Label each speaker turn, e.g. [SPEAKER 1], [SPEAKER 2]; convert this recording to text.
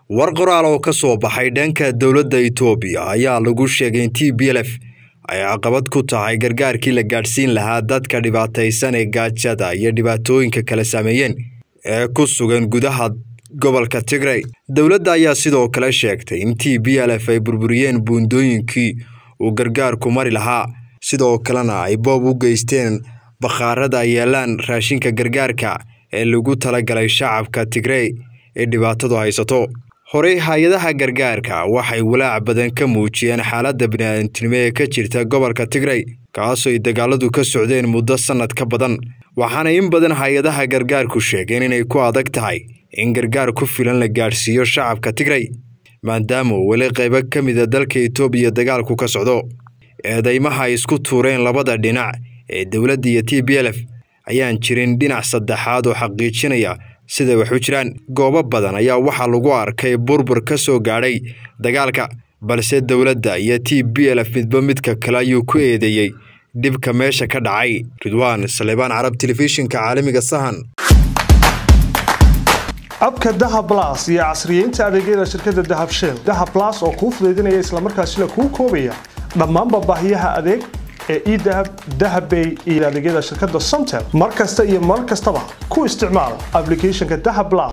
[SPEAKER 1] war qoraal oo ka soo baxay dhanka dowladda itoobiya ayaa lagu sheegay in t b l f ay caqabad ku tahay gargaarkii la gaadhsiin lahaa dadka dhibaataysan ee gaajada iyo dhibaatooyinka kala saameeyeen ee ku sugan gudaha gobolka tigray dowladda ayaa sidoo kale sheegtay in t b l f ay burburiyeen buundooyinkii uu gargaarku mari lahaa sidoo kalena ay boob u geysteen bakhaarada ay yeelaan raashinka gargaarka ee lagu talagalay shacabka tigrey ee dhibaatadu haysato horey hay-adaha gargaarka waxay walaac badan ka muujiyeen xaaladda bini'aadantinimo ee ka jirta gobolka tigrey kaasoo ay dagaaladu ka socdeen muddo sannad ka badan waxaana in badan hay-adaha gargaarku sheegeen inay ku adag tahay in gargaar ku filan la gaadhsiiyo shacabka tigrey maadaama weli qaybo ka mida dalka itoobiya dagaalku ka socdo eedeymaha ay isku tuureen labada dhinac ee dowladda iyo t b l f ayaan jirin dhinac saddexaad oo xaqiijinaya siday wax u jiraan goobo badan ayaa waxaa lagu arkay burbur ka soo gaadhay dagaalka balse dowladda iyo t b l f midba midka kale ayuu ku eedeeyey dhibka meesha ka dhacay ridwaan salebaan carab telefishinka caalamiga sahan
[SPEAKER 2] abka dahab las iyo casriyeynta adeegyada shirkadda dahab shell dahab las oo kuu fudaydinaya islamarkaasina kuu koobaya dhammaanba baahiyaha adeeg ee edahab dahabbay iyo adeegyada shirkadda somtel mar kasta iyo mar kastaba ku isticmaal ablicathonka dahab las